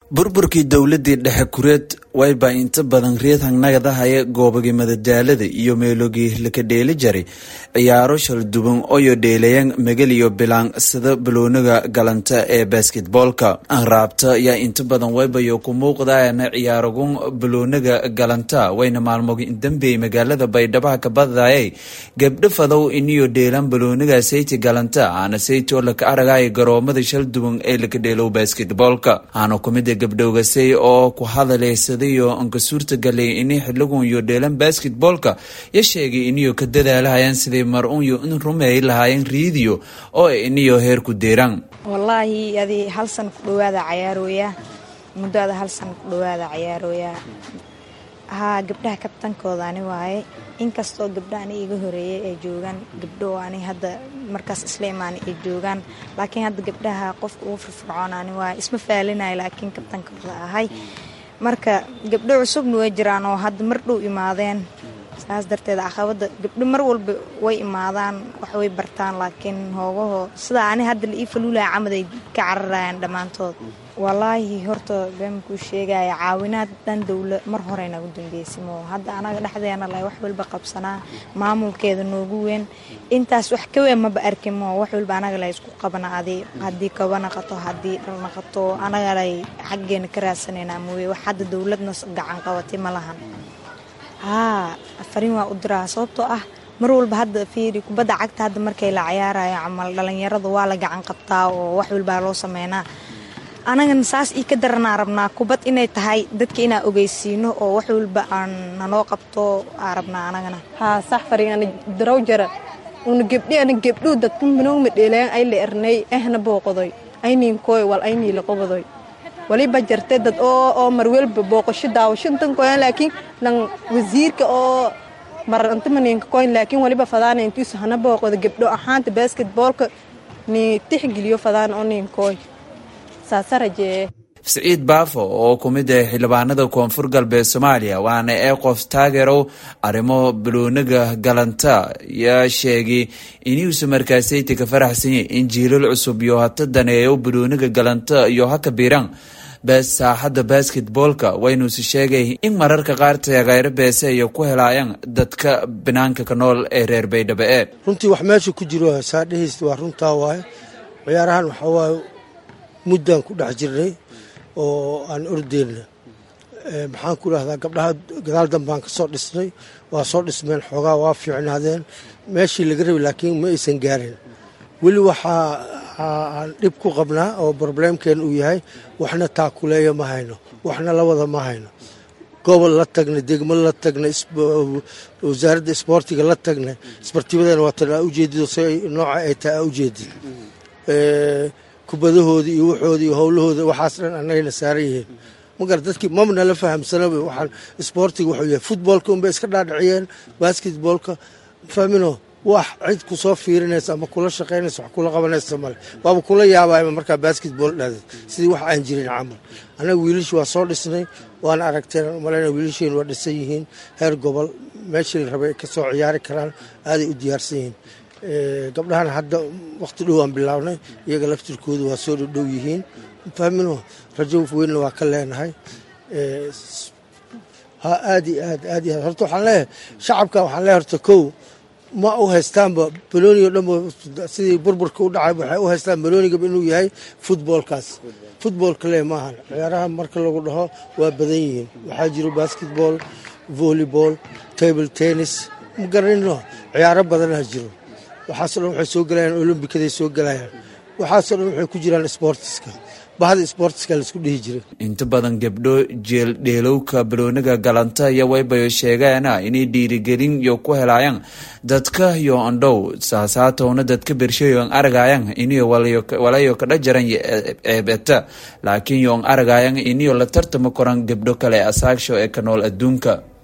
burburkii dowladii dhexe kureed wayba inta badan reed hangnagadahaye goobagii madadaalada iyo meelogii laka dheeli jaray ciyaaro shalduban oyo dheelayan megal iyo bilaan sida baloonaga galanta ee basketboolka anraabta yaa inta badan waybayo ku muuqdaana ciyaaragun baloonaga galanta wayna maalmogi dambey magaalada baydhabaha kabadayay gabdho fadow iniyo dheelan baloonaga sayti galanta aana saytoo laka aragaya garoomada shalduban ee laka dheelow basketboolka aana kumida gabdhowgasay oo ku hadaleysadayo anka suurtagalay ini xiligun iyo dheelan basketboolka ya sheegay iniyo ka dadaalahayaan siday mar-unyo in rumeey lahaayeen riidiyo oo iniyo heer ku deeraan wallaahi adi hal san ku dhawaada cayaarooya muddoada hal san ku dhawaada cayaarooya haa gabdhaha kabtankooda ani waaye inkastoo gabdha ani iga horeeyay ay joogaan gabdho ani hadda markaas isla imaana ay joogaan laakiin hadda gabdhaha qofka ugu firfircoon ani waaye isma faalinayo laakiin kabtankooda ahay marka gabdho cusubna way jiraan oo hadda mar dhow imaadeen saas darteed caqabada gabdho mar walba way imaadaan wax way bartaan laakiin hoogaho sidaa ani hadda la ii faluulaya camad ay ka cararayaan dhammaantood wallaahi horta beenkuu sheegaya caawinaad dhan dowla mar hore nagu dambeysimo hadda anaga dhexdeena la wax walba qabsanaa maamulkeeda noogu weyn intaas wax ka weyn maba arkimo wax walba anaga la isku qabana adi haddii kaba naqato haddii dhal naqato anaga lay xaggeena ka raadsanayna mooye wax hadda dowladna gacan qabatay ma lahan haa fariin waa u diraa sababtoo ah mar walba hadda fiiri kubadda cagta hadda markay la cayaarayo camal dhalinyarada waa la gacan qabtaa oo wax walbaa loo sameynaa anagana saas ii ka daranaa rabnaa kubad inay tahay dadka inaa ogeysiino oo wax walba aan nanoo qabto aa rabnaa anagana haa sax fariin ana daraw jara una gebdhi ana gebdhuu dadka manoogma dheelayan ay la ernay ehna booqodoy ayniinkooy wal aynii laqobadoy waliba jarte dad oo oo marwelba booqasho daawashantan koyan laakiin lan wasiirka oo marantimaninka koyn laakiin waliba fadaana intiisu hana booqodo gebdho ahaanta basketboolka ni tixgeliyo fadaan oo ninkooy saasa rajeeye siciid baafo oo ku mid ah xildhibaanada koonfur galbeed soomaaliya waana ee qof taageerow arrimo baloonaga galanta yaa sheegay inuusa markaasayti ka faraxsanyay in jiilal cusub iyo hata daneeyo baloonaga galanta iyo haka biiraan saaxadda basketboolka waynuusi sheegay in mararka qaar taageero beese ay ku helaayaan dadka banaanka ka nool ee reer baydhabo ee runtii wax meesha ku jiro saadhehaysta waa runtaa waaye ciyaarahan waxaa waaye muddaan ku dhex jirnay oo aan ordeyna maxaan ku idhahdaa gabdhaha gadaal dambaan ka soo dhisnay waa soo dhismeen xoogaa waa fiicnaadeen meeshii laga rabay laakiin ma aysan gaarin weli waxaa aan dhib ku qabnaa oo broblemkeen uu yahay waxna taakuleeya ma hayno waxna labada ma hayno gobol la tagnay degmo la tagnay wasaaradda isboortiga la tagnay isbartibadeena waatan aa ujeedido si nooca ay tahay aa ujeedid kubadahoodii iyo waxoodii iyo howlahooda waxaas dhan annagayna saaran yihiin magar dadkii mamna la fahamsanaba waxaan isboortiga wuxuu yahay futboolka unbay iska dhaadhiciyeen basketboolka fahmino wax cid ku soo fiirinaysa ama kula shaqaynaysa wax kula qabanaysa male waaba kula yaabaayma markaa basketbool dhaadad sidii wax aan jirin camal annaga wiilashi waa soo dhisnay waana aragteen umalayna wiilasheen waa dhisan yihiin heer gobol meeshii la rabay ay ka soo ciyaari karaan aaday u diyaarsan yihiin gabdhahana hadda wakhti dhow aan bilaabnay iyaga laftirkooda waa soo dhodhow yihiin fahmino rajo weynna waa ka leenahay ha aad iyo aad aad iyo aad horta waxaan leeyahay shacabka waxaan leeyahay horta kow ma u haystaanba balooni o dhanba sidii burburka u dhacay waxay u haystaan baloonigaba inuu yahay futboolkaas futboolka le maahan ciyaaraha marka lagu dhaho waa badan yihiin waxaa jiro basketball volleyball table tennis ma garanino ciyaaro badanaa jiro waxaasoo dhan waxay soo galayaan olombikaday soo galayaan waxaasoo dhan waxay ku jiraan sboortiska bahda sboortiska laisku dhihi jiray inta badan gabdho jeel dheelowka baloonaga galanta iyo waybayo sheegaana inay dhiirigelin iyo ku helaayaan dadka iyo andhow saasaatowna dadka bershayoon aragayan iniyo walayo kadha jaran ceebeta laakiin yoon aragayan iniyo la tartama koran gabdho kale asaagsho ee ka nool adduunka